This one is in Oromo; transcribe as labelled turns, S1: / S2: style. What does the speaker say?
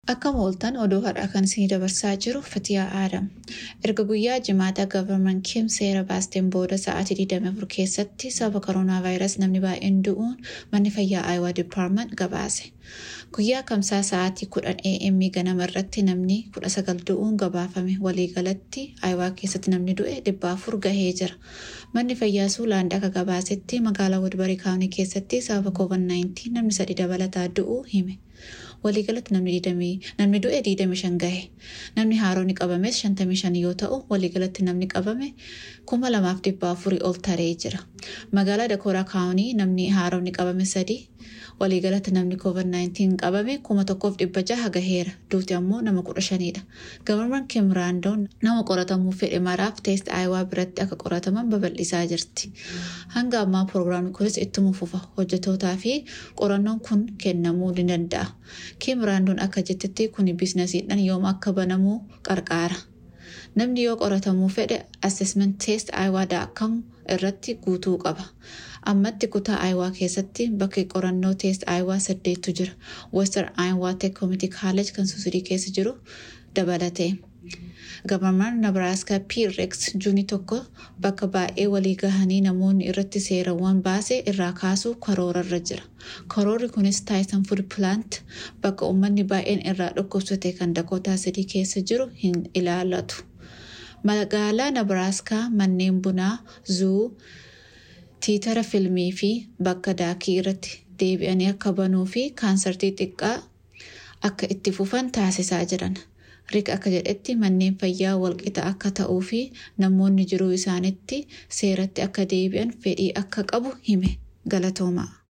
S1: Akka mooltan oduu har'aa kan isinii dabarsaa jiru Fatiyaa Aadam. Erga guyyaa jimaata gavarman Kim seera baasteen booda sa'aatii 24 keessatti sababa koronaa vaayirasii namni baay'een du'uun manni fayyaa Aayawaa Dipaartment gabaase. Guyyaa kamsaa sa'aatii 10 AM ganama irratti namni 19 du'uun gabaafame. Waliigalatti Aayawaa keessatti namni du'e 400 gahee jira. Manni fayyaa Suulaand akka gabaasetti magaalaa Wadbarii Kaawunii keessatti sababa COVID-19 namni sadii dabalataa du'uu hime. waliigalatti namni du'e 25 gahe namni haaroon qabames 55 yoo ta'u waliigalatti namni qabame 2400 ol taree jira magaalaa dakooraa kaawunii namni haaroon qabame sadii waliigalatti namni covid-19 qabame 1600 gaheera duuti ammoo nama 15dha gavarman kimraandoon nama qoratamuu fedhe maraaf teest aayawaa biratti akka qorataman babal'isaa jirti hanga ammaa proogiraamni kunis ittuma fufa hojjetootaa fi qorannoon kun kennamuu ni danda'a. Kim Raandoon akka jettetti kun biizinasiidhaan yoom akka banamuu qarqaara. Namni yoo qoratamuu fedhe assessment test aayawaa.com irratti guutuu qaba. Ammatti kutaa aayawaa keessatti bakki qorannoo test aayawaa saddeettu jira. Western Iowa Tech Community College kan suusidii keessa jiru dabalatee. Gavarmaan Nabraaskaa P-Rex juunii tokko bakka baay'ee walii gahanii namoonni irratti seerawwan baase irraa kaasuu karoorarra jira. Karoorri kunis Taayisan Food Plant bakka uummanni baay'een irraa dhukkubsate kan Dakootaa sadii keessa jiru hin ilaallatu. Magaalaa Nabraaskaa manneen bunaa, zuu, tiitara filmii fi bakka daakii irratti deebi'anii akka banuu fi kaansartii xiqqaa akka itti fufan taasisaa jiran. Riik akka jedhetti manneen fayyaa walqixa akka ta'uu fi namoonni jiruu isaaniitti seeratti akka deebi'an fedhii akka qabu hime galatoomaa.